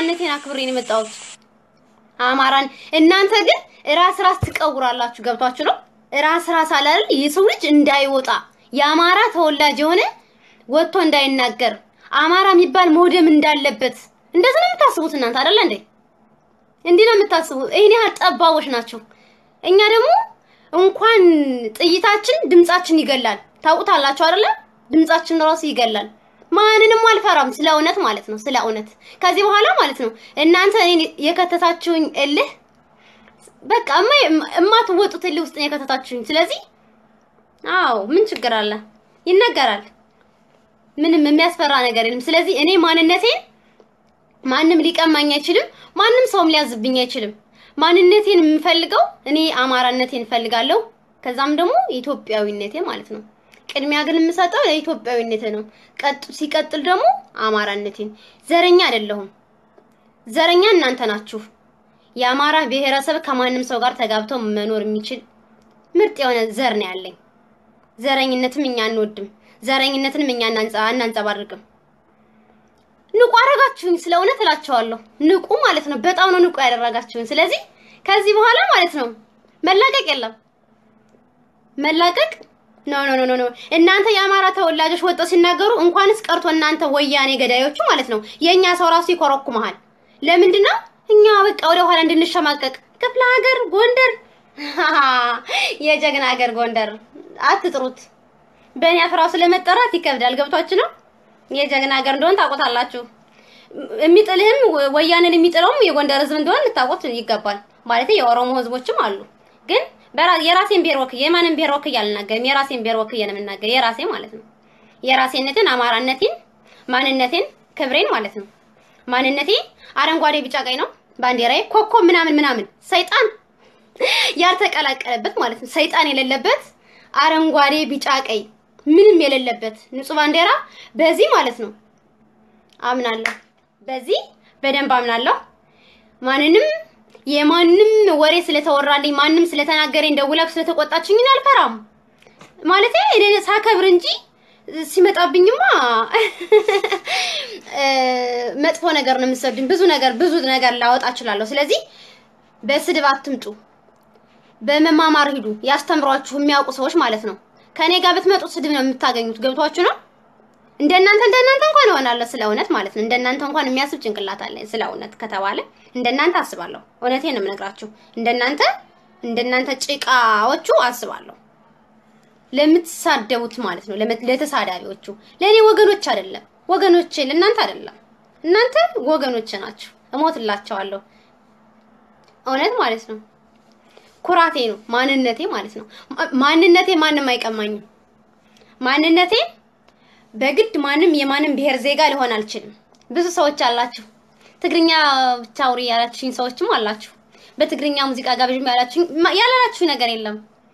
ማንነቴን አክብሬ ነው የመጣሁት። አማራን እናንተ ግን ራስ ራስ ትቀውራላችሁ። ገብቷችሁ ነው? ራስ ራስ አላል የሰው ልጅ እንዳይወጣ የአማራ ተወላጅ የሆነ ወጥቶ እንዳይናገር አማራ የሚባል መውደም እንዳለበት እንደዚህ ነው የምታስቡት እናንተ አይደለ እንዴ? እንዲህ ነው የምታስቡት። ይሄን ያህል ጠባቦች ናቸው። እኛ ደግሞ እንኳን ጥይታችን ድምጻችን ይገላል። ታውቁታላችሁ አይደለ? ድምጻችን ራሱ ይገላል። ማንንም አልፈራም፣ ስለ እውነት ማለት ነው። ስለ እውነት ከዚህ በኋላ ማለት ነው እናንተ እኔን የከተታችሁኝ እልህ በቃ እማትወጡት እልህ ውስጥ ነው የከተታችሁኝ። ስለዚህ አዎ ምን ችግር አለ? ይነገራል። ምንም የሚያስፈራ ነገር የለም። ስለዚህ እኔ ማንነቴን ማንም ሊቀማኝ አይችልም። ማንም ሰውም ሊያዝብኝ አይችልም። ማንነቴን የምፈልገው እኔ አማራነቴን እፈልጋለሁ። ከዛም ደግሞ ኢትዮጵያዊነቴ ማለት ነው። ቅድሚያ ግን የምሰጠው ለኢትዮጵያዊነቴ ነው። ቀጥ ሲቀጥል ደግሞ አማራነቴን። ዘረኛ አይደለሁም። ዘረኛ እናንተ ናችሁ። የአማራ ብሔረሰብ ከማንም ሰው ጋር ተጋብቶ መኖር የሚችል ምርጥ የሆነ ዘር ነው ያለኝ። ዘረኝነትም እኛ አንወድም። ዘረኝነትንም እኛ አናንጸባርቅም። ንቁ አረጋችሁኝ። ስለ እውነት እላቸዋለሁ ንቁ ማለት ነው። በጣም ነው ንቁ ያደረጋችሁኝ። ስለዚህ ከዚህ በኋላ ማለት ነው መላቀቅ የለም መላቀቅ ኖ ኖ ኖ ኖ እናንተ የአማራ ተወላጆች ወጥተው ሲናገሩ እንኳንስ ቀርቶ እናንተ ወያኔ ገዳዮቹ ማለት ነው የኛ ሰው ራሱ ይኮረኩመሃል። ለምንድን ነው እኛ በቃ ወደ ኋላ እንድንሸማቀቅ? ክፍለ ሀገር ጎንደር፣ የጀግና ሀገር ጎንደር አትጥሩት። በእኔ አፍራው ስለመጠራት ይከብዳል። ገብቷችሁ ነው የጀግና ሀገር እንደሆን ታውቁታላችሁ። የሚጥልህም ወያኔን የሚጥለውም የጎንደር ህዝብ እንደሆን ልታውቁት ይገባል። ማለት የኦሮሞ ህዝቦችም አሉ ግን የራሴን ብሔር ወክዬ የማንም ብሔር ወክዬ አልናገርም። የራሴን ብሔር ወክዬ ነው የምናገር። የራሴ ማለት ነው። የራሴነትን፣ አማራነቴን፣ ማንነቴን፣ ክብሬን ማለት ነው። ማንነቴ አረንጓዴ፣ ቢጫ፣ ቀይ ነው። ባንዲራዬ ኮከብ ምናምን ምናምን ሰይጣን ያልተቀላቀለበት ማለት ነው። ሰይጣን የሌለበት አረንጓዴ፣ ቢጫ፣ ቀይ ምንም የሌለበት ንጹህ ባንዲራ በዚህ ማለት ነው አምናለሁ። በዚህ በደንብ አምናለሁ። ማንንም የማንም ወሬ ስለተወራልኝ ማንም ስለተናገረኝ ደውላ ስለተቆጣችኝ አልፈራም። ማለቴ እኔ ሳከብር እንጂ ሲመጣብኝማ መጥፎ ነገር ነው የምሰድኝ። ብዙ ነገር ብዙ ነገር ላወጣ እችላለሁ። ስለዚህ በስድብ አትምጡ፣ በመማማር ሂዱ። ያስተምሯችሁ የሚያውቁ ሰዎች ማለት ነው። ከኔ ጋር ብትመጡ ስድብ ነው የምታገኙት። ገብቷችሁ ነው። እንደናንተ እንደናንተ እንኳን እሆናለሁ ስለ እውነት ማለት ነው። እንደናንተ እንኳን የሚያስብ ጭንቅላት አለ ስለ እውነት ከተባለ እንደናንተ አስባለሁ። እውነቴን ነው የምነግራችሁ። እንደናንተ እንደናንተ ጭቃዎቹ አስባለሁ። ለምትሳደቡት ማለት ነው ለተሳዳቢዎቹ፣ ለእኔ ወገኖች አይደለም ወገኖቼ፣ ለእናንተ አይደለም። እናንተ ወገኖች ናችሁ። እሞትላቸዋለሁ። እውነት ማለት ነው። ኩራቴ ነው ማንነቴ ማለት ነው። ማንነቴ ማንም አይቀማኝም። ማንነቴ በግድ ማንም የማንም ብሔር ዜጋ ሊሆን አልችልም። ብዙ ሰዎች አላችሁ፣ ትግርኛ ብቻ አውሪ ያላችሁኝ ሰዎችም አላችሁ። በትግርኛ ሙዚቃ ጋብዥም ያላችሁኝ ያላላችሁ ነገር የለም።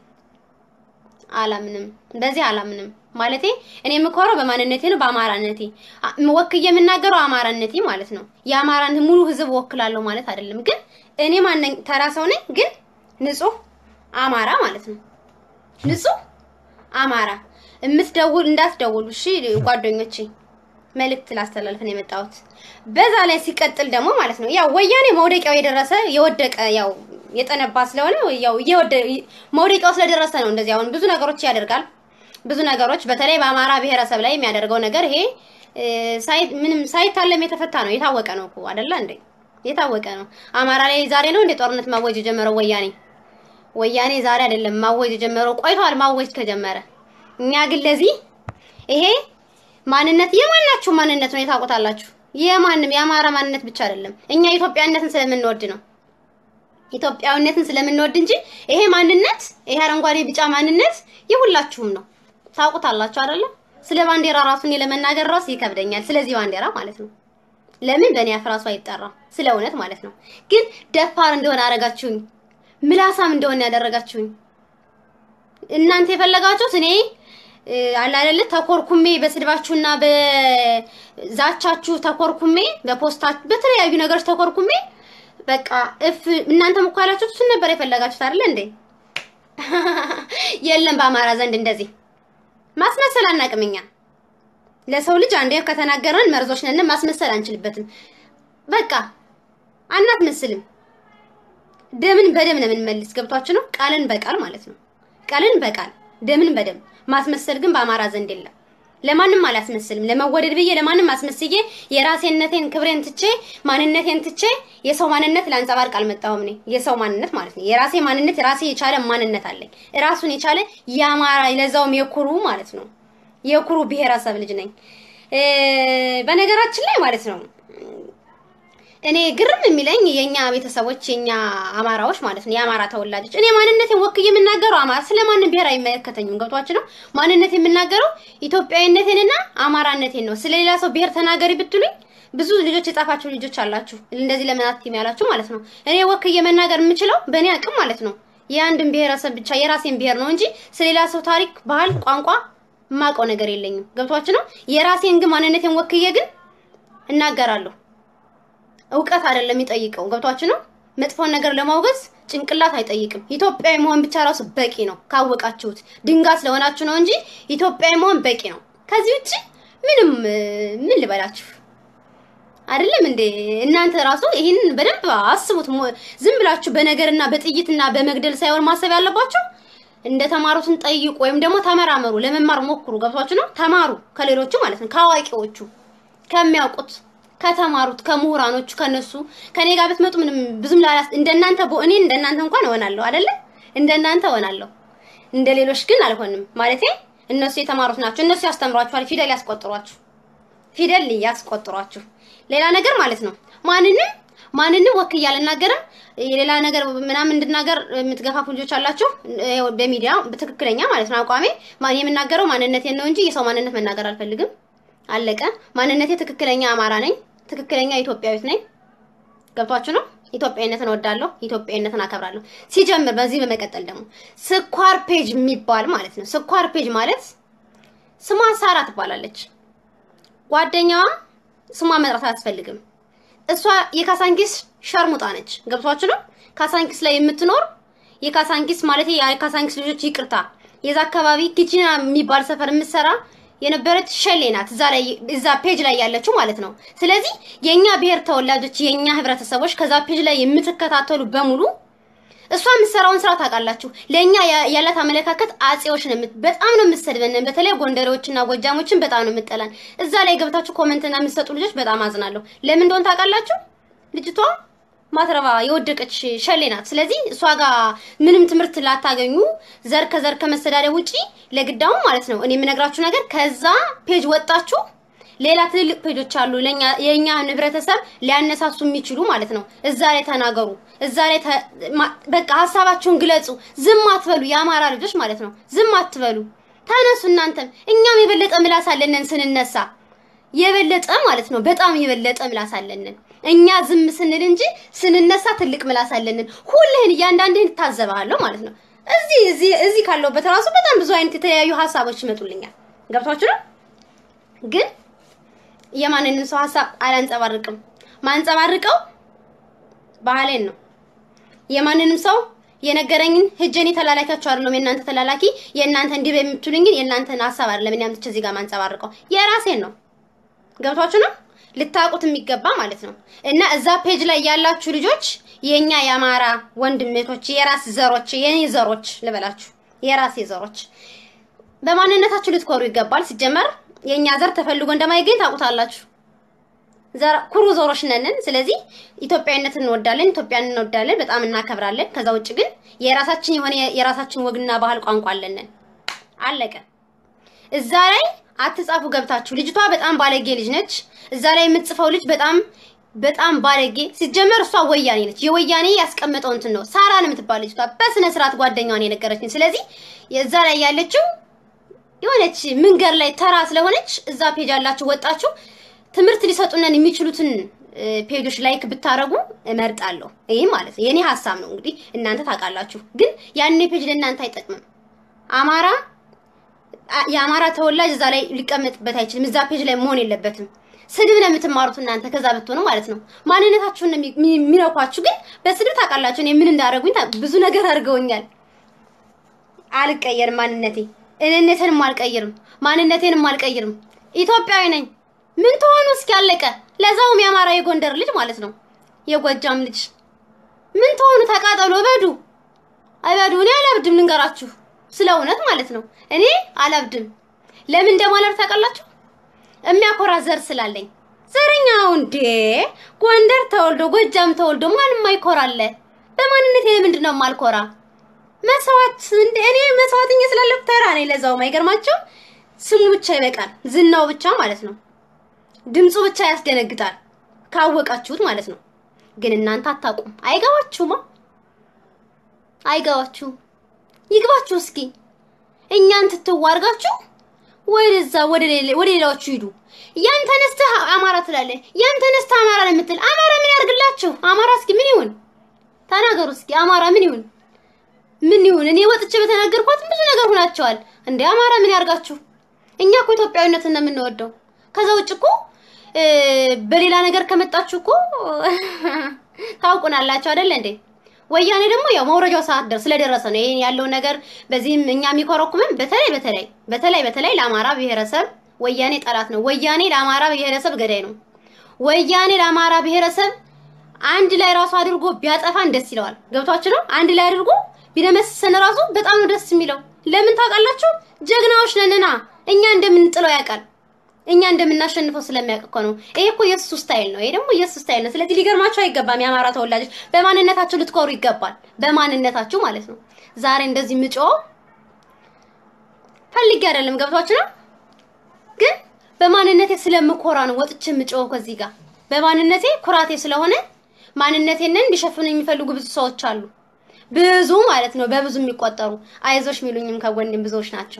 አላምንም፣ በዚህ አላምንም። ማለቴ እኔ የምኮረው በማንነቴ ነው፣ በአማራነቴ ወክዬ የምናገረው አማራነቴ ማለት ነው። የአማራን ሙሉ ሕዝብ ወክላለሁ ማለት አይደለም። ግን እኔ ማነኝ? ተራ ሰው ነኝ፣ ግን ንጹህ አማራ ማለት ነው። ንጹህ አማራ የምትደውል እንዳትደውሉ እሺ ጓደኞቼ፣ መልእክት ላስተላልፍ ነው የመጣሁት። በዛ ላይ ሲቀጥል ደግሞ ማለት ነው ያው ወያኔ መውደቂያው የደረሰ የወደቀ ያው የጠነባ ስለሆነ ያው መውደቂያው ስለደረሰ ነው እንደዚህ አሁን ብዙ ነገሮች ያደርጋል። ብዙ ነገሮች በተለይ በአማራ ብሔረሰብ ላይ የሚያደርገው ነገር ይሄ ምንም ሳይታለም የተፈታ ነው። የታወቀ ነው እኮ አይደለ እንዴ? የታወቀ ነው። አማራ ላይ ዛሬ ነው እንደ ጦርነት ማወጅ የጀመረው ወያኔ። ወያኔ ዛሬ አይደለም ማወጅ የጀመረው ቆይቷል ማወጅ ከጀመረ እኛ ግን ለዚህ ይሄ ማንነት የማናችሁ ማንነት ነው የታውቁታላችሁ። የማንም የአማራ ማንነት ብቻ አይደለም። እኛ ኢትዮጵያዊነትን ስለምንወድ ነው ኢትዮጵያዊነትን ስለምንወድ እንጂ ይሄ ማንነት ይሄ አረንጓዴ ቢጫ ማንነት የሁላችሁም ነው። ታውቁታላችሁ አይደለም? ስለ ባንዲራ ራሱ እኔ ለመናገር ራሱ ይከብደኛል። ስለዚህ ባንዲራ ማለት ነው ለምን በእኔ አፍ ራሱ አይጠራም? ስለ እውነት ማለት ነው። ግን ደፋር እንደሆነ አደረጋችሁኝ፣ ምላሳም እንደሆነ ያደረጋችሁኝ እናንተ የፈለጋችሁት እኔ አለ አይደለ ተኮርኩሜ በስድባችሁና በዛቻችሁ ተኮርኩሜ በፖስታችሁ በተለያዩ ነገሮች ተኮርኩሜ በቃ እፍ እናንተም እኮ ያላችሁት እሱን ነበር የፈለጋችሁት አይደለ እንዴ? የለም በአማራ ዘንድ እንደዚህ ማስመሰል አናውቅም እኛ። ለሰው ልጅ አንዴ ከተናገረን መርዞች ነን፣ ማስመሰል አንችልበትም። በቃ አናትመስልም። ደምን በደም ነው የምንመልስ። ገብቷችሁ ነው? ቃልን በቃል ማለት ነው። ቃልን በቃል ደምን በደም ማስመሰል ግን በአማራ ዘንድ የለም። ለማንም አላስመስልም። ለመወደድ ብዬ ለማንም አስመስዬ የራሴነቴን ክብሬን ትቼ ማንነቴን ትቼ የሰው ማንነት ላንጸባርቅ አልመጣሁም። እኔ የሰው ማንነት ማለት ነው የራሴ ማንነት ራሴ የቻለ ማንነት አለኝ። ራሱን የቻለ የአማራ ለዛውም የኩሩ ማለት ነው የኩሩ ብሔረሰብ ልጅ ነኝ። በነገራችን ላይ ማለት ነው እኔ ግርም የሚለኝ የኛ ቤተሰቦች የኛ አማራዎች ማለት ነው የአማራ ተወላጆች እኔ ማንነቴን ወክዬ የምናገረው አማራ ስለማንም ብሔር አይመለከተኝም። ገብቷችሁ ነው? ማንነት የምናገረው ኢትዮጵያዊነቴንና አማራነቴን ነው። ስለሌላ ሰው ብሔር ተናገሪ ብትሉኝ ብዙ ልጆች የጻፋችሁ ልጆች አላችሁ፣ እንደዚህ ለምን አትይም ያላችሁ ማለት ነው። እኔ ወክዬ መናገር የምችለው በእኔ አቅም ማለት ነው የአንድን ብሔረሰብ ብቻ የራሴን ብሔር ነው እንጂ ስለሌላ ሰው ታሪክ፣ ባህል፣ ቋንቋ የማውቀው ነገር የለኝም። ገብቷችሁ ነው? የራሴን ግን ማንነቴን ወክዬ ግን እናገራለሁ። እውቀት አይደለም የሚጠይቀው። ገብቷችሁ ነው? መጥፎን ነገር ለማውገዝ ጭንቅላት አይጠይቅም። ኢትዮጵያዊ መሆን ብቻ ራሱ በቂ ነው ካወቃችሁት። ድንጋይ ስለሆናችሁ ነው እንጂ ኢትዮጵያዊ መሆን በቂ ነው። ከዚህ ውጭ ምንም ምን ልበላችሁ አይደለም እንዴ? እናንተ ራሱ ይህን በደንብ አስቡት። ዝም ብላችሁ በነገርና በጥይትና በመግደል ሳይሆን ማሰብ ያለባችሁ እንደ ተማሩትን ጠይቁ፣ ወይም ደግሞ ተመራመሩ፣ ለመማር ሞክሩ። ገብቷችሁ ነው? ተማሩ ከሌሎቹ ማለት ነው፣ ከአዋቂዎቹ ከሚያውቁት ከተማሩት ከምሁራኖቹ ከነሱ ከኔ ጋር ብትመጡ ምንም ብዙም ላላስ እንደናንተ እኔ እንደናንተ እንኳን እሆናለሁ አይደለ? እንደናንተ እሆናለሁ። እንደ ሌሎች ግን አልሆንም። ማለቴ እነሱ የተማሩት ናቸው። እነሱ ያስተምሯችኋል፣ ፊደል ያስቆጥሯችሁ፣ ፊደል ያስቆጥሯችሁ። ሌላ ነገር ማለት ነው ማንንም ማንንም ወክዬ አልናገርም። የሌላ ነገር ምናምን እንድናገር የምትገፋፉ ልጆች አላችሁ። በሚዲያ በትክክለኛ ማለት ነው አቋሜ የምናገረው ማንነቴን ነው እንጂ የሰው ማንነት መናገር አልፈልግም። አለቀ። ማንነቴ ትክክለኛ አማራ ነኝ። ትክክለኛ ኢትዮጵያዊት ነኝ። ገብቷችሁ ነው? ኢትዮጵያዊነትን እወዳለሁ። ኢትዮጵያዊነትን አከብራለሁ። ሲጀምር በዚህ በመቀጠል ደግሞ ስኳር ፔጅ የሚባል ማለት ነው። ስኳር ፔጅ ማለት ስሟ ሳራ ትባላለች። ጓደኛዋ ስሟ መጥራት አያስፈልግም። እሷ የካሳንኪስ ሸርሙጣ ነች። ገብቷችሁ ነው? ካሳንኪስ ላይ የምትኖር የካሳንኪስ ማለት የካሳንኪስ ልጆች ይቅርታ፣ የዛ አካባቢ ኪቺና የሚባል ሰፈር የምትሰራ የነበረች ሸሌ ናት። እዛ ላይ እዛ ፔጅ ላይ ያለችው ማለት ነው። ስለዚህ የኛ ብሔር ተወላጆች የኛ ህብረተሰቦች ከዛ ፔጅ ላይ የምትከታተሉ በሙሉ እሷ የምትሰራውን ስራ ታውቃላችሁ። ለእኛ ያላት አመለካከት አጼዎች ነው። በጣም ነው የምትሰድበን። በተለይ ጎንደሬዎችና ጎጃሞችን በጣም ነው የምጠላን። እዛ ላይ ገብታችሁ ኮመንትና የምትሰጡ ልጆች በጣም አዝናለሁ። ለምን እንደሆነ ታውቃላችሁ? ልጅቷ ማትረባ የወደቀች ሸሌ ናት። ስለዚህ እሷ ጋር ምንም ትምህርት ላታገኙ ዘር ከዘር ከመሰዳደብ ውጪ ለግዳሙ ማለት ነው። እኔ የምነግራችሁ ነገር ከዛ ፔጅ ወጣችሁ ሌላ ትልልቅ ፔጆች አሉ ለኛ የኛ ህብረተሰብ ሊያነሳሱ የሚችሉ ማለት ነው። እዛ ላይ ተናገሩ። እዛ ላይ በቃ ሀሳባችሁን ግለጹ። ዝም አትበሉ። የአማራ ልጆች ማለት ነው። ዝም አትበሉ። ተነሱ እናንተም። እኛም የበለጠ ምላስ አለንን ስንነሳ የበለጠ ማለት ነው። በጣም የበለጠ ምላስ አለንን። እኛ ዝም ስንል እንጂ ስንነሳ ትልቅ ምላስ አለንን። ሁልህን እያንዳንድህን እታዘብሃለሁ ማለት ነው። እዚህ እዚህ እዚህ ካለሁበት ራሱ በጣም ብዙ አይነት የተለያዩ ሀሳቦች ይመጡልኛል። ገብቷችሁ ነው ግን የማንንም ሰው ሀሳብ አላንጸባርቅም። ማንጸባርቀው ባህሌን ነው። የማንንም ሰው የነገረኝን ህጀኔ ተላላኪያቸው አይደለም። የእናንተ ተላላኪ የእናንተ እንዲህ የምትሉኝን የእናንተን ሀሳብ አይደለም። እኔ አምጥቼ እዚህ ጋር ማንጸባርቀው የራሴን ነው። ገብቷችሁ ነው ልታውቁት የሚገባ ማለት ነው። እና እዛ ፔጅ ላይ ያላችሁ ልጆች የኛ የአማራ ወንድሜቶች፣ የራስ ዘሮች፣ የኔ ዘሮች ልበላችሁ፣ የራሴ ዘሮች በማንነታችሁ ልትኮሩ ይገባል። ሲጀመር የኛ ዘር ተፈልጎ እንደማይገኝ ታውቁታላችሁ። ዘር ኩሩ ዘሮች ነን። ስለዚህ ኢትዮጵያዊነትን እንወዳለን፣ ኢትዮጵያን እንወዳለን፣ በጣም እናከብራለን። ከዛ ውጭ ግን የራሳችን የሆነ የራሳችን ወግና ባህል ቋንቋ አለንን። አለቀ። እዛ ላይ አትጻፉ ገብታችሁ። ልጅቷ በጣም ባለጌ ልጅ ነች። እዛ ላይ የምትጽፈው ልጅ በጣም በጣም ባለጌ ሲጀመር እሷ ወያኔ ነች። የወያኔ ያስቀመጠው እንትን ነው። ሳራ ነው የምትባል ልጅቷ በስነ ስርዓት ጓደኛዋን የነገረችኝ። ስለዚህ እዛ ላይ ያለችው የሆነች መንገድ ላይ ተራ ስለሆነች እዛ ፔጅ ያላችሁ ወጣችሁ ትምህርት ሊሰጡነን የሚችሉትን ፔጆች ላይክ ብታረጉ እመርጣለሁ። ይሄ ማለት ነው የኔ ሀሳብ ነው። እንግዲህ እናንተ ታውቃላችሁ። ግን ያኔ ፔጅ ለእናንተ አይጠቅምም። አማራ የአማራ ተወላጅ እዛ ላይ ሊቀመጥበት አይችልም። እዛ ፔጅ ላይ መሆን የለበትም። ስድብ ነው የምትማሩት እናንተ ከዛ ብትሆኑ ማለት ነው። ማንነታችሁን ነው የሚነኳችሁ። ግን በስድብ ታውቃላችሁ እኔ ምን እንዳደረጉኝ ብዙ ነገር አድርገውኛል። አልቀየርም ማንነቴ እኔነቴንም አልቀይርም፣ ማንነቴንም አልቀይርም። ኢትዮጵያዊ ነኝ። ምን ትሆኑ እስኪ አለቀ። ለዛውም የአማራ የጎንደር ልጅ ማለት ነው። የጎጃም ልጅ ምን ተሆኑ ተቃጠሉ፣ እበዱ እበዱ። እኔ አላብድም፣ ልንገራችሁ ስለ እውነት ማለት ነው። እኔ አላብድም። ለምን እንደማላብድ ታውቃላችሁ? የሚያኮራ ዘር ስላለኝ። ዘረኛው እንዴ ጎንደር ተወልዶ ጎጃም ተወልዶ ማንም አይኮራለ። በማንነት ለምንድን ነው የማልኮራ? መስዋዕት እንደ እኔ መስዋዕትኛ ስላለሁ ተራ ነኝ። ለዛውም አይገርማቸው ስሙ ብቻ ይበቃል፣ ዝናው ብቻ ማለት ነው። ድምፁ ብቻ ያስደነግጣል፣ ካወቃችሁት ማለት ነው። ግን እናንተ አታውቁም፣ አይገባችሁማ፣ አይገባችሁም። ይግባችሁ እስኪ እኛን ትትዋርጋችሁ ወደዛ ወደ ሌላዎቹ ሂዱ። ያን ተነስተህ አማራ ትላለህ፣ ያን ተነስተህ አማራ ነው የምትል። አማራ ምን ያርግላችሁ? አማራ እስኪ ምን ይሁን ተናገሩ እስኪ። አማራ ምን ይሁን ምን ይሁን? እኔ ወጥቼ በተናገርኳት ብዙ ነገር ሆናቸዋል። እንደ አማራ ምን ያርጋችሁ? እኛ እኮ ኢትዮጵያዊነትን ነው የምንወደው። ከዛ ውጭ እኮ በሌላ ነገር ከመጣችሁ እኮ ታውቁናላችሁ አይደለ እንዴ? ወያኔ ደግሞ ያው መውረጃው ሰዓት ደር ስለደረሰ ነው ይሄን ያለው ነገር። በዚህም እኛ የሚኮረኩመን በተለይ በተለይ በተለይ በተለይ ለአማራ ብሔረሰብ ወያኔ ጠላት ነው። ወያኔ ለአማራ ብሔረሰብ ገዳይ ነው። ወያኔ ለአማራ ብሔረሰብ አንድ ላይ ራሱ አድርጎ ቢያጠፋን ደስ ይለዋል። ገብቷችሁ ነው? አንድ ላይ አድርጎ ቢደመስሰን ራሱ በጣም ነው ደስ የሚለው። ለምን ታውቃላችሁ? ጀግናዎች ነንና እኛ እንደምንጥለው ያውቃል። እኛ እንደምናሸንፈው ስለሚያውቅ እኮ ነው። ይሄ እኮ የእሱ ስታይል ነው። ይሄ ደግሞ የእሱ ስታይል ነው። ስለዚህ ሊገርማችሁ አይገባም። የአማራ ተወላጆች በማንነታችሁ ልትኮሩ ይገባል። በማንነታችሁ ማለት ነው። ዛሬ እንደዚህ ምጮ ፈልጌ አይደለም። ገብቷችሁ ነው? ግን በማንነቴ ስለምኮራ ነው ወጥቼ ምጮ ከዚህ ጋር በማንነቴ ኩራቴ ስለሆነ ማንነቴን እንዲሸፍኑ የሚፈልጉ ብዙ ሰዎች አሉ። ብዙ ማለት ነው፣ በብዙ የሚቆጠሩ አይዞሽ የሚሉኝም ከጎኔም ብዙዎች ናቸው።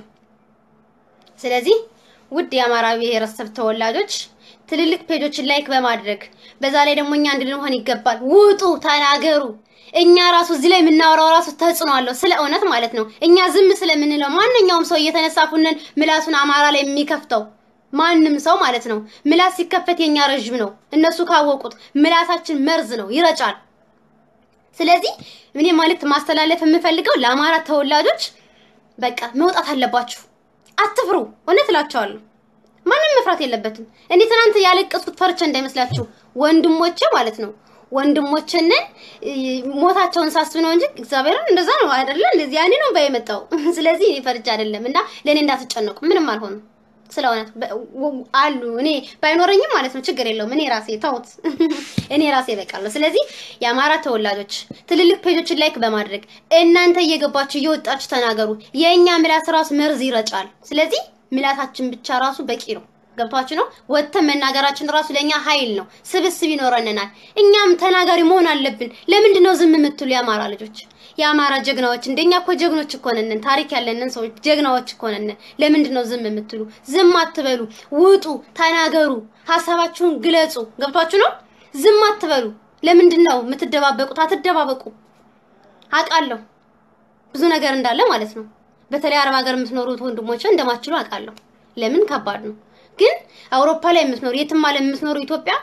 ስለዚህ ውድ የአማራ ብሔረሰብ ተወላጆች ትልልቅ ፔጆችን ላይክ በማድረግ በዛ ላይ ደግሞ እኛ አንድ ልንሆን ይገባል። ውጡ፣ ተናገሩ። እኛ ራሱ እዚህ ላይ የምናወራው ራሱ ተጽዕኖ አለው፣ ስለ እውነት ማለት ነው። እኛ ዝም ስለምንለው ማንኛውም ሰው እየተነሳ ፉነን ምላሱን አማራ ላይ የሚከፍተው ማንም ሰው ማለት ነው። ምላስ ሲከፈት የኛ ረዥም ነው። እነሱ ካወቁት ምላሳችን መርዝ ነው፣ ይረጫል። ስለዚህ እኔ መልዕክት ማስተላለፍ የምፈልገው ለአማራ ተወላጆች በቃ መውጣት አለባችሁ። አትፍሩ። እውነት እላቸዋለሁ። ማንም መፍራት የለበትም። እኔ ትናንት ያለቀስኩት ፈርቼ እንዳይመስላችሁ ወንድሞቼ ማለት ነው ወንድሞችን ሞታቸውን ሳስብ ነው እንጂ እግዚአብሔርን እንደዛ ነው አይደለ? እንደዚህ ያኔ ነው ባይመጣው። ስለዚህ እኔ ፈርቼ አይደለም እና ለእኔ እንዳትጨነቁ ምንም አልሆንም። ስለሆነ አሉ እኔ ባይኖረኝም ማለት ነው ችግር የለውም። እኔ ራሴ ተውት፣ እኔ ራሴ እበቃለሁ። ስለዚህ የአማራ ተወላጆች ትልልቅ ፔጆችን ላይክ በማድረግ እናንተ እየገባችሁ እየወጣችሁ ተናገሩ። የእኛ ምላስ ራሱ መርዝ ይረጫል። ስለዚህ ምላሳችን ብቻ ራሱ በቂ ነው። ገብቷችሁ ነው? ወጥተን መናገራችን ራሱ ለእኛ ኃይል ነው። ስብስብ ይኖረናል። እኛም ተናጋሪ መሆን አለብን። ለምንድን ነው ዝም የምትሉ የአማራ ልጆች? የአማራ ጀግናዎች እንደኛ እኮ ጀግኖች እኮ ነን። ታሪክ ያለንን ሰዎች ጀግናዎች እኮ ነን። ለምንድን ነው ዝም የምትሉ? ዝም አትበሉ። ውጡ፣ ተናገሩ፣ ሀሳባችሁን ግለጹ። ገብቷችሁ ነው? ዝም አትበሉ። ለምንድን ነው የምትደባበቁት? አትደባበቁ። አውቃለሁ ብዙ ነገር እንዳለ ማለት ነው። በተለይ አረብ ሀገር የምትኖሩት ወንድሞች እንደማትችሉ አውቃለሁ። ለምን ከባድ ነው። ግን አውሮፓ ላይ የምትኖሩ የትም ዓለም የምትኖሩ ኢትዮጵያ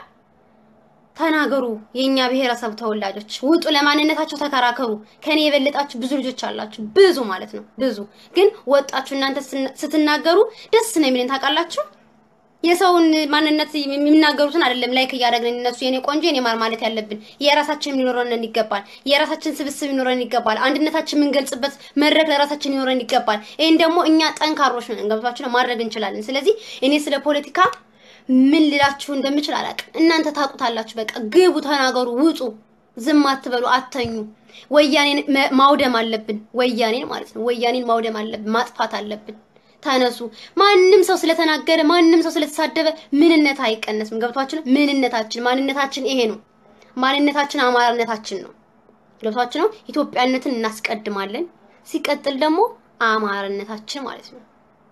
ተናገሩ። የኛ ብሔረሰብ ተወላጆች ውጡ፣ ለማንነታቸው ተከራከሩ። ከኔ የበለጣችሁ ብዙ ልጆች አላችሁ፣ ብዙ ማለት ነው ብዙ። ግን ወጣችሁ እናንተ ስትናገሩ ደስ ነው የሚለን ታውቃላችሁ። የሰውን ማንነት የሚናገሩትን አይደለም ላይክ እያደረግን እነሱ የኔ ቆንጆ የኔ ማር ማለት ያለብን የራሳችን ሊኖረን ይገባል። የራሳችን ስብስብ ሊኖረን ይገባል። አንድነታችን የምንገልጽበት መድረክ ለራሳችን ሊኖረን ይገባል። ይህን ደግሞ እኛ ጠንካሮች ነን፣ ገብቷችሁ ነው ማድረግ እንችላለን። ስለዚህ እኔ ስለ ፖለቲካ ምን ልላችሁ እንደምችል አላውቅም። እናንተ ታውቁታላችሁ። በቃ ግቡ፣ ተናገሩ፣ ውጡ፣ ዝም አትበሉ፣ አተኙ። ወያኔን ማውደም አለብን። ወያኔን ማለት ነው ወያኔን ማውደም አለብን፣ ማጥፋት አለብን። ተነሱ። ማንም ሰው ስለተናገረ ማንም ሰው ስለተሳደበ ምንነት አይቀነስም። ገብቷችን ምንነታችን ማንነታችን ይሄ ነው። ማንነታችን አማራነታችን ነው። ገብቷችን ነው። ኢትዮጵያነትን እናስቀድማለን። ሲቀጥል ደግሞ አማራነታችን ማለት ነው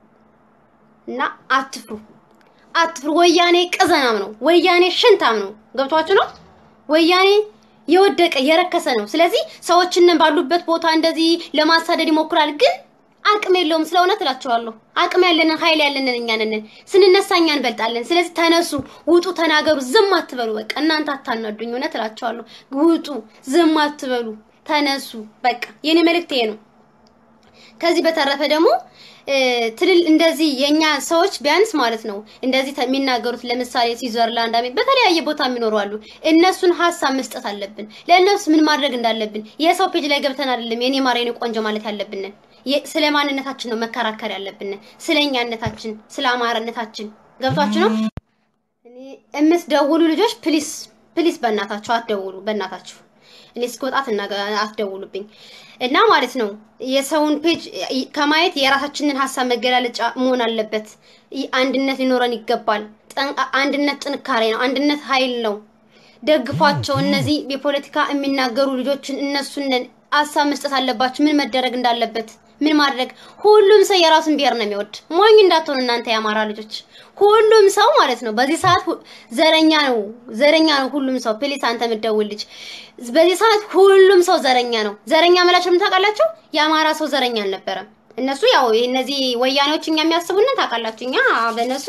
እና አትፍሩ፣ አትፍሩ። ወያኔ ቅዘናም ነው። ወያኔ ሽንታም ነው። ገብቷችሁ ነው። ወያኔ የወደቀ የረከሰ ነው። ስለዚህ ሰዎችን ባሉበት ቦታ እንደዚህ ለማሳደድ ይሞክራል ግን አቅም የለውም። ስለ እውነት እላቸዋለሁ። አቅም ያለንን ኃይል ያለንን እኛ ነን። ስንነሳ እኛ እንበልጣለን። ስለዚህ ተነሱ፣ ውጡ፣ ተናገሩ፣ ዝም አትበሉ። በቃ እናንተ አታናዱኝ። እውነት እላቸዋለሁ። ውጡ፣ ዝም አትበሉ፣ ተነሱ። በቃ የኔ መልእክት ይሄ ነው። ከዚህ በተረፈ ደግሞ ትልል እንደዚህ የኛ ሰዎች ቢያንስ ማለት ነው እንደዚህ የሚናገሩት ለምሳሌ ስዊዘርላንድ፣ አሜ በተለያየ ቦታ የሚኖሩ አሉ። እነሱን ሀሳብ መስጠት አለብን። ለእነሱ ምን ማድረግ እንዳለብን የሰው ፔጅ ላይ ገብተን አይደለም የኔ ማር የኔ ቆንጆ ማለት ያለብን። ስለ ማንነታችን ነው መከራከር ያለብን፣ ስለ እኛነታችን፣ ስለ አማራነታችን። ገብቷችሁ ነው? እኔ የምትደውሉ ልጆች ፕሊስ ፕሊስ፣ በእናታችሁ አትደውሉ፣ በእናታችሁ እኔ እስክወጣት አትደውሉብኝ እና ማለት ነው። የሰውን ፔጅ ከማየት የራሳችንን ሀሳብ መገላለጫ መሆን አለበት። አንድነት ሊኖረን ይገባል። አንድነት ጥንካሬ ነው። አንድነት ኃይል ነው። ደግፏቸው። እነዚህ የፖለቲካ የሚናገሩ ልጆችን እነሱን ሀሳብ መስጠት አለባችሁ። ምን መደረግ እንዳለበት ምን ማድረግ ሁሉም ሰው የራሱን ብሔር ነው የሚወድ። ሞኝ እንዳትሆኑ እናንተ የአማራ ልጆች። ሁሉም ሰው ማለት ነው በዚህ ሰዓት ዘረኛ ነው፣ ዘረኛ ነው ሁሉም ሰው። ፕሊስ አንተ የምትደውል ልጅ በዚህ ሰዓት ሁሉም ሰው ዘረኛ ነው። ዘረኛ መላቸው ምን ታውቃላችሁ? የአማራ ሰው ዘረኛ አልነበረም። እነሱ ያው እነዚህ ወያኔዎች እኛ የሚያስቡንን ታውቃላችሁ። እኛ በእነሱ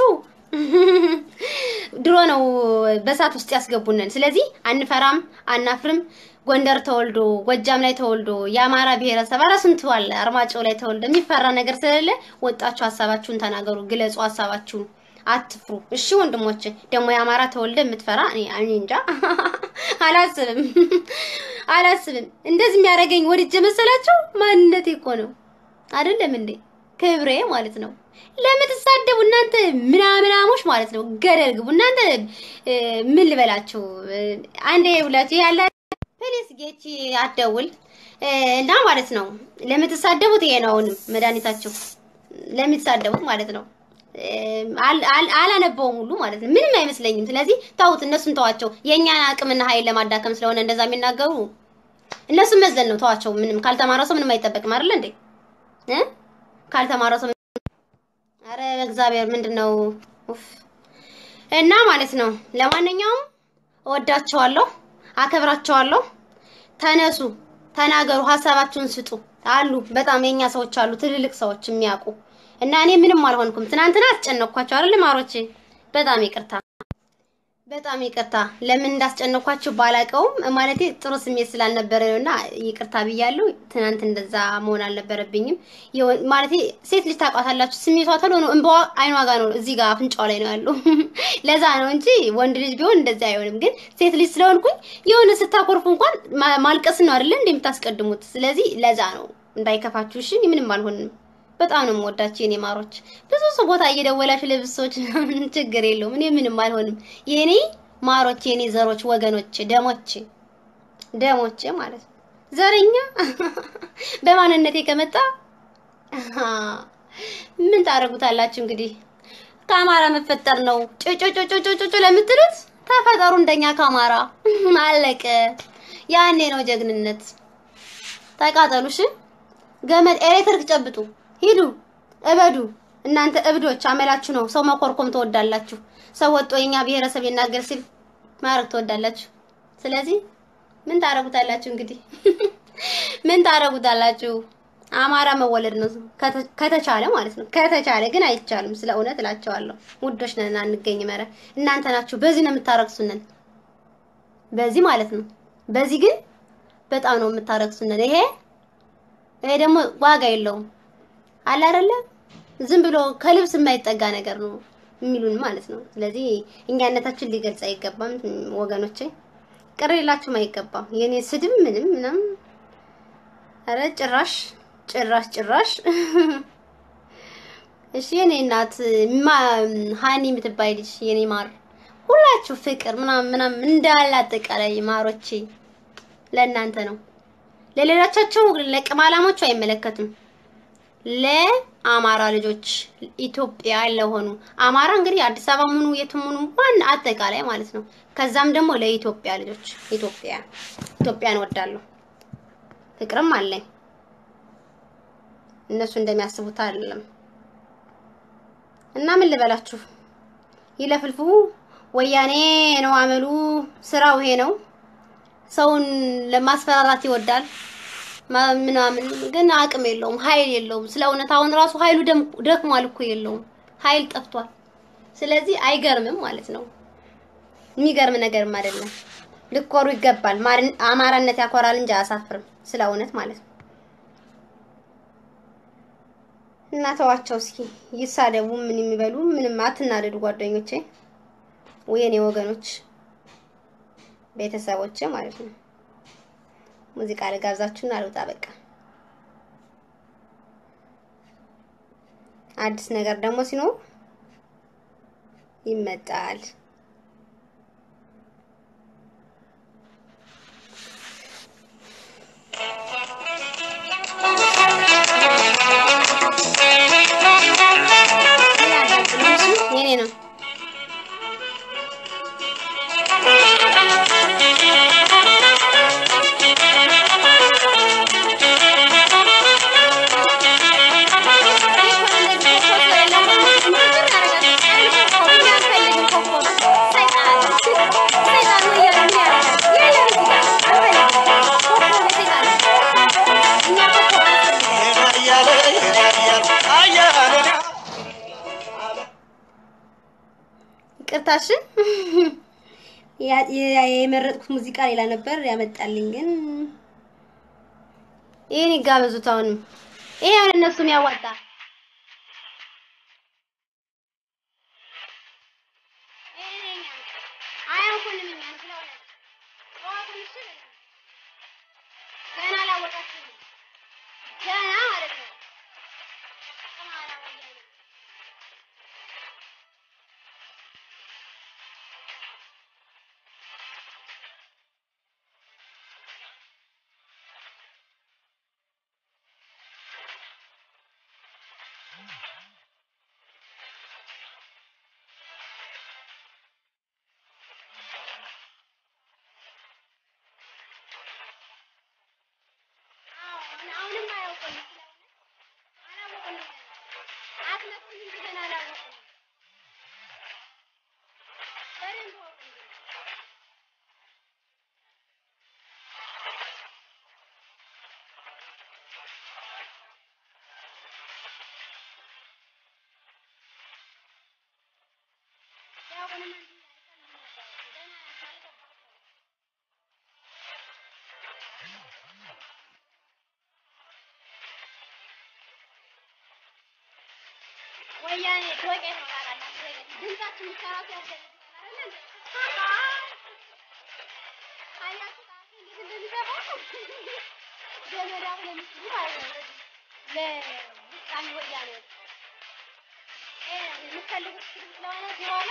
ድሮ ነው በሳት ውስጥ ያስገቡንን። ስለዚህ አንፈራም፣ አናፍርም። ጎንደር ተወልዶ ጎጃም ላይ ተወልዶ የአማራ ብሔረሰብ ኧረ ስንቱ አለ አርማጭሆ ላይ ተወልዶ የሚፈራ ነገር ስለሌለ ወጣችሁ ሀሳባችሁን ተናገሩ፣ ግለጹ ሀሳባችሁን፣ አትፍሩ። እሺ ወንድሞች፣ ደግሞ የአማራ ተወልደ የምትፈራ እኔ እንጃ አላስብም፣ አላስብም። እንደዚህ የሚያደርገኝ ወድጄ መሰላችሁ? ማንነቴ እኮ ነው አይደለም እንዴ? ክብሬ ማለት ነው። ለምትሳደቡ እናንተ ምናምናሞች ማለት ነው ገደል ግቡ እናንተ። ምን ልበላችሁ አንዴ ብላችሁ ያለ ፕሊስ ጌቺ አትደውል እና ማለት ነው። ለምትሳደቡት ይሄ ነው አሁንም መድኃኒታችሁ ለምትሳደቡት ማለት ነው። አላነበውም ሁሉ ማለት ነው። ምንም አይመስለኝም። ስለዚህ ተውት፣ እነሱን ተዋቸው። የእኛን አቅምና ኃይል ለማዳከም ስለሆነ እንደዛ የሚናገሩ እነሱን መዝለን ነው። ተዋቸው። ምንም ካልተማረ ሰው ምንም አይጠበቅም አይደል እንዴ እ ካልተማረ ሰው አረ እግዚአብሔር ምንድን ነው እና ማለት ነው። ለማንኛውም እወዳቸዋለሁ አከብራቸዋለሁ። ተነሱ፣ ተናገሩ፣ ሀሳባችሁን ስጡ። አሉ በጣም የኛ ሰዎች አሉ፣ ትልልቅ ሰዎች የሚያውቁ እና እኔ ምንም አልሆንኩም። ትናንትና አስጨነቅኳቸው አይደል ማሮቼ? በጣም ይቅርታ፣ በጣም ይቅርታ። ለምን እንዳስጨነቅኳችሁ ባላውቀውም ማለቴ ጥሩ ስሜት ስላልነበረ ነውና ይቅርታ ብያለሁ። ትናንት እንደዛ መሆን አልነበረብኝም። ማለቴ ሴት ልጅ ታውቃታላችሁ፣ ስሜቷ ቶሎ ነው፣ እንባዋ አይኗ ጋር ነው፣ እዚህ ጋር አፍንጫው ላይ ነው ያለው። ለዛ ነው እንጂ ወንድ ልጅ ቢሆን እንደዚህ አይሆንም። ግን ሴት ልጅ ስለሆንኩኝ የሆነ ስታኮርፉ እንኳን ማልቀስ ነው አይደለ እንደምታስቀድሙት። ስለዚህ ለዛ ነው እንዳይከፋችሁ። እሺ ምንም አልሆንም። በጣም ነው የምወዳችሁ የኔ ማሮች። ብዙ ሰው ቦታ እየደወላችሁ ለብሶች ምናምን ችግር የለውም። እኔ ምንም አልሆንም። የኔ ማሮች፣ የኔ ዘሮች፣ ወገኖች፣ ደሞች ደሞች ማለት ነው። ዘረኛ በማንነቴ ከመጣ ምን ታደርጉታላችሁ እንግዲህ። ከአማራ መፈጠር ነው ጩጩጩጩጩጩ ለምትሉት ተፈጠሩ እንደኛ ከአማራ አለቀ። ያኔ ነው ጀግንነት። ተቃጠሉሽ። ገመድ ኤሌክትሪክ ጨብጡ። ሂዱ እበዱ። እናንተ እብዶች አመላችሁ ነው። ሰው መኮርኮም ትወዳላችሁ። ሰው ወጦ የኛ ብሔረሰብ ይናገር ሲል ማድረግ ትወዳላችሁ። ስለዚህ ምን ታረጉታላችሁ? እንግዲህ ምን ታረጉታላችሁ? አማራ መወለድ ነው ከተቻለ ማለት ነው። ከተቻለ ግን አይቻልም። ስለ እውነት እላቸዋለሁ። ውዶች ነን አንገኝ መረ እናንተ ናችሁ። በዚህ ነው የምታረግሱንን፣ በዚህ ማለት ነው። በዚህ ግን በጣም ነው የምታረግሱንን። ይሄ ይሄ ደግሞ ዋጋ የለውም አለ አይደለ? ዝም ብሎ ከልብስ የማይጠጋ ነገር ነው የሚሉን ማለት ነው። ስለዚህ እኛነታችን ሊገልጽ አይገባም ወገኖቼ፣ ቅር ሊላችሁም አይገባም። የኔ ስድብ ምንም ምንም፣ ኧረ ጭራሽ ጭራሽ ጭራሽ። እሺ የኔ እናት ሀኒ የምትባይ ልጅ የኔ ማር፣ ሁላችሁ ፍቅር ምናምን ምናምን እንዳለ አጠቃላይ ማሮቼ ለእናንተ ነው። ለሌሎቻቸው ለቅማላሞቹ አይመለከትም። ለአማራ ልጆች ኢትዮጵያ ለሆኑ አማራ እንግዲህ አዲስ አበባ ሙኑ የትም ሙኑ ማን አጠቃላይ ማለት ነው። ከዛም ደግሞ ለኢትዮጵያ ልጆች ኢትዮጵያ ኢትዮጵያን እወዳለሁ፣ ፍቅርም አለኝ። እነሱ እንደሚያስቡት አይደለም። እና ምን ልበላችሁ፣ ይለፍልፉ። ወያኔ ነው አመሉ፣ ስራው ይሄ ነው። ሰውን ለማስፈራራት ይወዳል ምናምን ግን አቅም የለውም፣ ኃይል የለውም። ስለ እውነት አሁን ራሱ ኃይሉ ደክሟል እኮ የለውም፣ ኃይል ጠፍቷል። ስለዚህ አይገርምም ማለት ነው። የሚገርም ነገርም አይደለም። ልኮሩ ይገባል። አማራነት ያኮራል እንጂ አያሳፍርም። ስለ እውነት ማለት ነው። እና ተዋቸው እስኪ ይሳደቡ፣ ምን የሚበሉ ምንም አትናደዱ ጓደኞቼ፣ ወየኔ ወገኖች፣ ቤተሰቦቼ ማለት ነው። ሙዚቃ ልጋብዛችሁና አልወጣ በቃ። አዲስ ነገር ደግሞ ሲኖር ይመጣል። የኔ ነው። ይቅርታሽን የመረጥኩት ሙዚቃ ሌላ ነበር ያመጣልኝ፣ ግን ይሄን ይጋበዙት። አሁንም ይሄ አሁን እነሱም ያዋጣ ገና አላወቃችሁም ገና ማለት ነው። አሁንም አያውቁም። አላወቁም። አትመጡም እንጂ ገና አላወቁም። በደንብ ወቁ እንጂ ያውቁንም እንጂ ገና አልገባቸውም። ወያኔ ዶቄት ነው ታውቃላችሁ። ድምጻችን ብቻ ራሱ ያስደነግጣል አይደል? አያችሁ ራሱ እንዴት እንደሚገባው ገመድ አሁን ለምትሉ ማለት ነው። ለውሳኔ ወያኔ እ የምትፈልጉት ስለሆነ በኋላ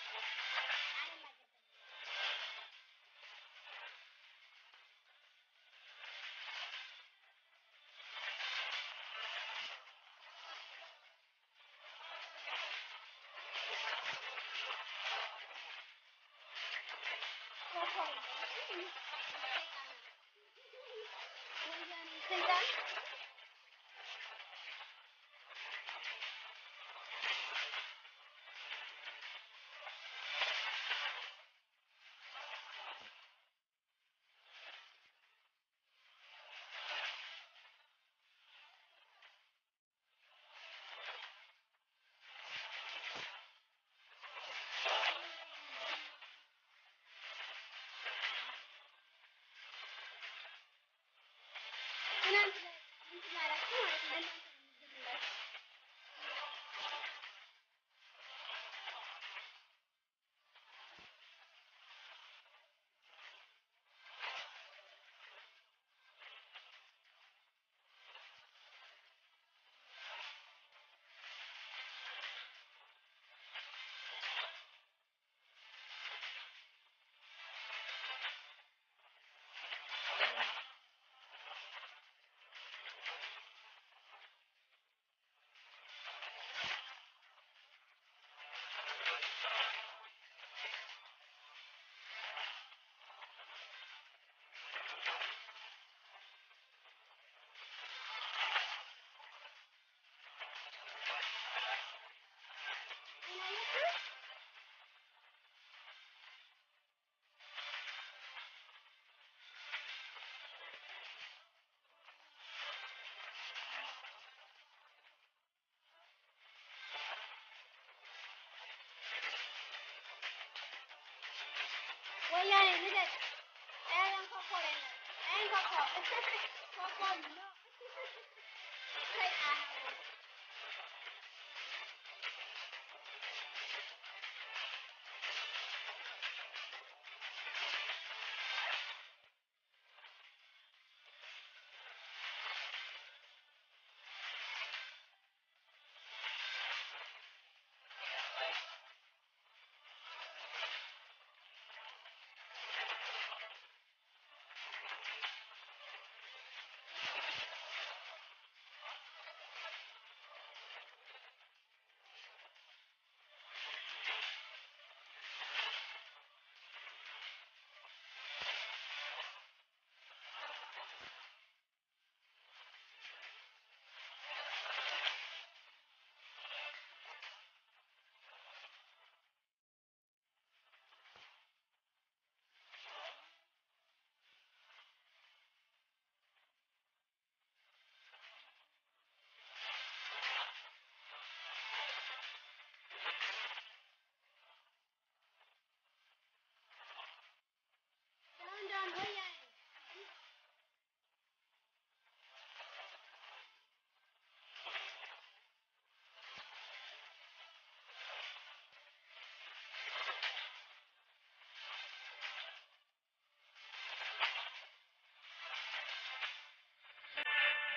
ወያኔ ልደት አያለን ኮኮብ የለም አይን ኮኮብ ኮኮብ ነው ሰይጣን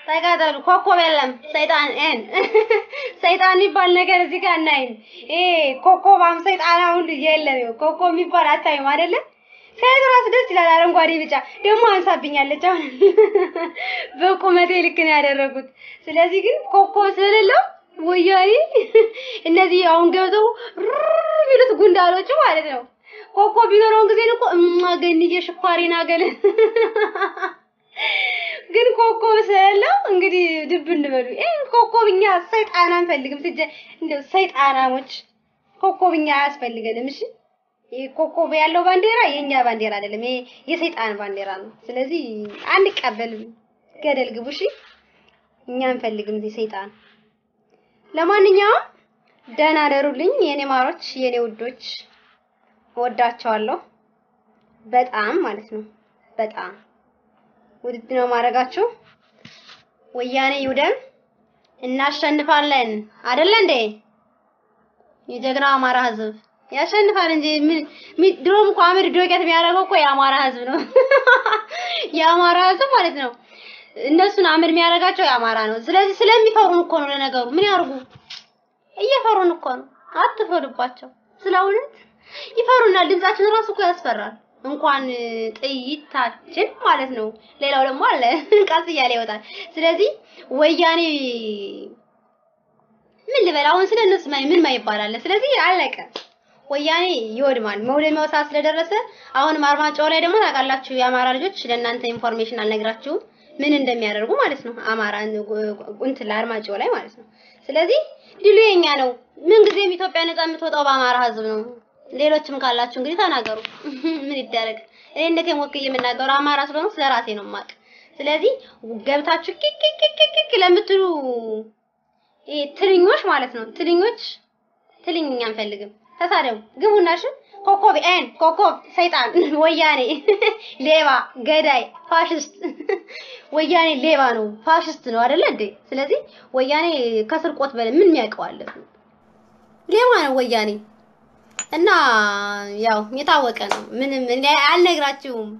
ተቃጠሉ። ኮኮብ የለም ሰይጣን ኤን ሰይጣን የሚባል ነገር እዚህ ጋር እናይም። ይሄ ኮኮባም ሰይጣን አሁን የለም። ይኸው ኮኮብ የሚባል አታይም አይደለ? ከየት ራሱ ደስ ይላል። አረንጓዴ ቢጫ ደግሞ አንሳብኛለች። አሁን በቁመቴ ልክ ነው ያደረጉት። ስለዚህ ግን ኮኮብ ስለሌለው ወያኔ እነዚህ አሁን ገብተው ሩር ቢሉት ጉንዳሎቹ ማለት ነው። ኮኮብ ቢኖረውን ጊዜ እኮ እማገንዬ ሽኳሪና ገለ ግን ኮኮብ ስለሌለው እንግዲህ ድብ እንበሉ። ይሄ ኮኮብኛ ሰይጣን አንፈልግም። ትጀ እንደው ሰይጣናሞች ኮኮብኛ አያስፈልገንም። እሺ ይሄ ኮኮብ ያለው ባንዲራ የኛ ባንዲራ አይደለም። ይሄ የሰይጣን ባንዲራ ነው። ስለዚህ አንቀበልም። ገደል ግቡ። እሺ እኛ አንፈልግም እዚህ ሰይጣን። ለማንኛውም ደህና ደሩልኝ የኔ ማሮች፣ የኔ ውዶች፣ ወዳቸዋለሁ በጣም ማለት ነው በጣም ውድድ ነው ማድረጋችሁ። ወያኔ ይውደም፣ እናሸንፋለን። አይደለ እንዴ? የጀግናው አማራ ህዝብ ያሸንፋል እንጂ ምን ድሮም እኮ አመድ ዶቄት የሚያደርገው እኮ የአማራ ህዝብ ነው። የአማራ ህዝብ ማለት ነው። እነሱን አመድ የሚያደርጋቸው የአማራ ነው። ስለዚህ ስለሚፈሩን እኮ ነው። ለነገሩ ምን ያርጉ? እየፈሩን እኮ ነው። አትፈሩባቸው። ስለ እውነት ይፈሩናል። ድምጻችን ራሱ እኮ ያስፈራል። እንኳን ጥይታችን ማለት ነው። ሌላው ደግሞ አለ ቀስ እያለ ይወጣል። ስለዚህ ወያኔ ምን ልበል አሁን ስለ እነሱ ምን ማይባል አለ። ስለዚህ አለቀ። ወያኔ ይወድማል። መውደሚያው ሰዓት ስለደረሰ አሁንም አርማጭሆ ላይ ደግሞ ታውቃላችሁ፣ የአማራ ልጆች ለእናንተ ኢንፎርሜሽን አልነግራችሁም ምን እንደሚያደርጉ ማለት ነው። አማራ እንትን ለአርማጭሆ ላይ ማለት ነው። ስለዚህ ድሉ የኛ ነው። ምን ጊዜም ኢትዮጵያ ነጻ የምትወጣው በአማራ ህዝብ ነው። ሌሎችም ካላችሁ እንግዲህ ተናገሩ። ምን ይደረግ? እኔ እንደቴም ወክዬ የምናገረው አማራ ስለሆነ ስለራሴ ነው የማውቅ። ስለዚህ ገብታችሁ ኪኪኪኪኪ ለምትሉ ይሄ ትልኞች ማለት ነው ትልኞች ትልኝ እኛ አንፈልግም። ተሳደቡ፣ ግቡና እሺ። ኮኮብ ኤን ኮኮብ ሰይጣን ወያኔ ሌባ ገዳይ ፋሽስት ወያኔ ሌባ ነው ፋሽስት ነው አይደለ እንዴ? ስለዚህ ወያኔ ከስርቆት በላይ ምን የሚያውቀዋል? ሌባ ነው ወያኔ እና ያው የታወቀ ነው። ምንም እኔ አልነግራችሁም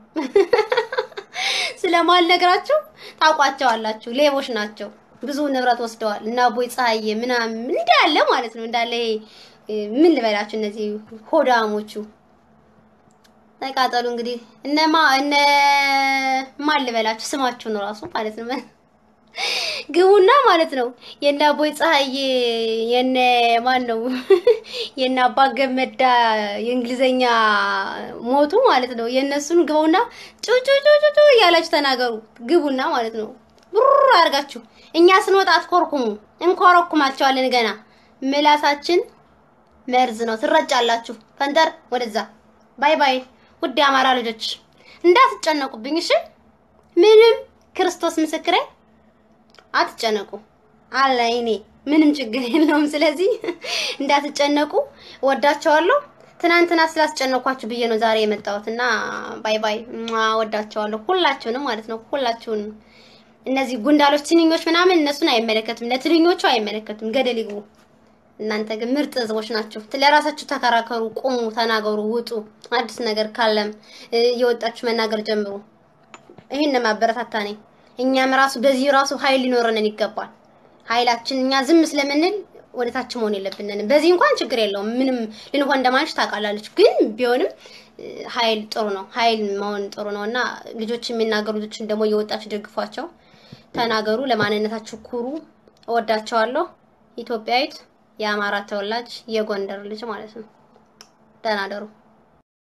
ስለማልነግራችሁ ታውቋቸዋላችሁ። ሌቦች ናቸው። ብዙ ንብረት ወስደዋል እና አቦይ ፀሐዬ ምናምን እንዳለ ማለት ነው እንዳለ ይሄ ምን ልበላችሁ እነዚህ ሆዳሞቹ ተቃጠሉ። እንግዲህ እነማ እነ ማን ልበላችሁ ስማችሁ ነው ራሱ ማለት ነው ግቡና ማለት ነው የነ አቦይ ፀሐዬ የነ ማን ነው የነ አባ ገመዳ የእንግሊዘኛ ሞቱ ማለት ነው። የነሱን ግቡና ጩጩጩጩ እያላችሁ ተናገሩ። ግቡና ማለት ነው ብሩር አድርጋችሁ እኛ ስንወጣ አትኮርኩሙ፣ እንኮረኩማቸዋለን። ገና ምላሳችን መርዝ ነው፣ ትረጫላችሁ። ፈንጠር ወደዛ። ባይ ባይ። ውድ የአማራ ልጆች እንዳትጨነቁብኝ እሺ። ምንም ክርስቶስ ምስክሬ አትጨነቁ አለ እኔ ምንም ችግር የለውም። ስለዚህ እንዳትጨነቁ ወዳቸዋለሁ። ትናንትና ስላስጨነኳችሁ ብዬ ነው ዛሬ የመጣሁት እና ባይ ባይ። ወዳቸዋለሁ ሁላችሁንም ማለት ነው ሁላችሁንም። እነዚህ ጉንዳሎች፣ ትንኞች ምናምን እነሱን አይመለከትም፣ ለትንኞቹ አይመለከትም። ገደል ይግቡ። እናንተ ግን ምርጥ ህዝቦች ናችሁ። ለራሳችሁ ተከራከሩ፣ ቁሙ፣ ተናገሩ፣ ውጡ። አዲስ ነገር ካለም እየወጣችሁ መናገር ጀምሩ። ይሄን ማበረታታ ነኝ። እኛም ራሱ በዚህ ራሱ ኃይል ሊኖረንን ይገባል። ኃይላችን እኛ ዝም ስለምንል ወደታች መሆን የለብንንም። በዚህ እንኳን ችግር የለውም ምንም ልንሆን እንደማንች ታውቃላለች። ግን ቢሆንም ኃይል ጥሩ ነው፣ ኃይል መሆን ጥሩ ነው እና ልጆች የሚናገሩ ልጆችን ደግሞ እየወጣችሁ ደግፏቸው፣ ተናገሩ፣ ለማንነታችሁ ኩሩ። እወዳቸዋለሁ። ኢትዮጵያዊት፣ የአማራ ተወላጅ፣ የጎንደር ልጅ ማለት ነው። ደህና ደሩ።